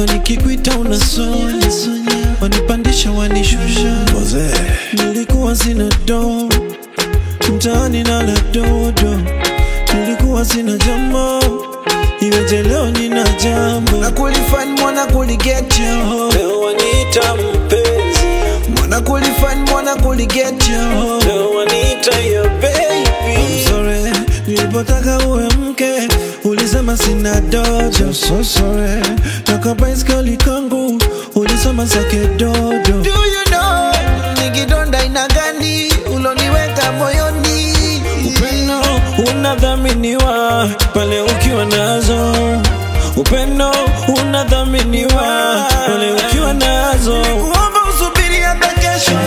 kila nikikuita unasonya wanipandisha wanishusha nilikuwa sina do mtaani nala dodo nilikuwa sina jambo iweje leo nina jambo na kulifanya mwana kuligetyo leo waniita mpenzi mwana kulifanya mwana kuligetyo leo waniita your baby I'm sorry nilipotaka uwe mke ulisema sina dojo so sorry nakabaiskeli kangu ulisema sake dodo Do you know nikidonda ina gani uloniweka moyoni Upendo unadhaminiwa pale ukiwa nazo. Upendo unadhaminiwa pale ukiwa nazo. Nilikuomba usubiri hata kesho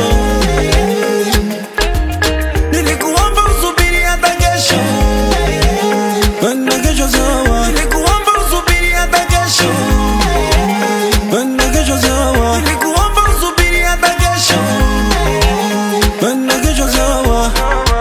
Nilikuomba usubiri hata kesho Penda kesho sawa, Nilikuomba usubiri hata kesho penda kesho sawa, Nilikuomba usubiri hata kesho penda kesho sawa.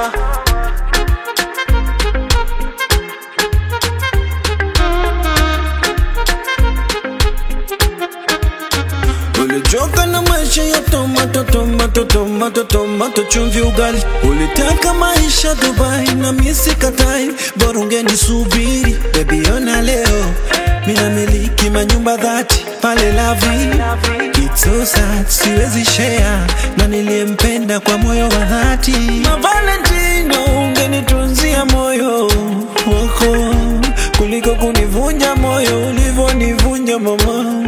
Ulichoka na maisha ya tomato tomato tomato tomato chumvi ugali, ulitaka maisha Dubai na misi katai, bora ungenisubiri baby, ona leo mina miliki manyumba dhati pale Lavi. It's so sad, siwezi share na niliyempenda kwa moyo wa dhati. Na Valentino ungenitunzia moyo wako kuliko kunivunja moyo ulivyonivunja mama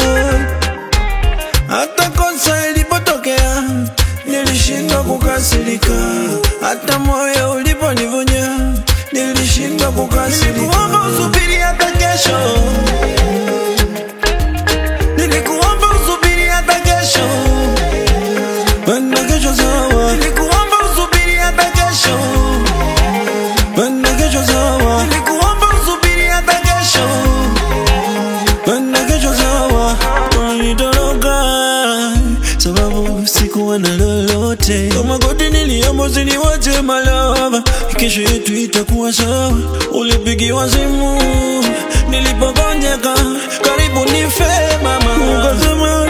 hata kosa ilipotokea nilishindwa kukasirika, hata moyo uliponivunja nilishindwa kukasirika. Nilikuomba usubiri hata kesho Nilikuomba usubiri hata kesho Penda kesho sawa, Nilikuomba usubiri hata kesho penda kesho sawa, Nilikuomba usubiri hata kesho penda kesho sawa. Wanitoroka sababu sikuwa na lolote, kama goti niliomba usiniwache malava, kesho yetu itakuwa sawa. Ulipigiwa simu nilipogonjeka, karibu nife mama, ukasema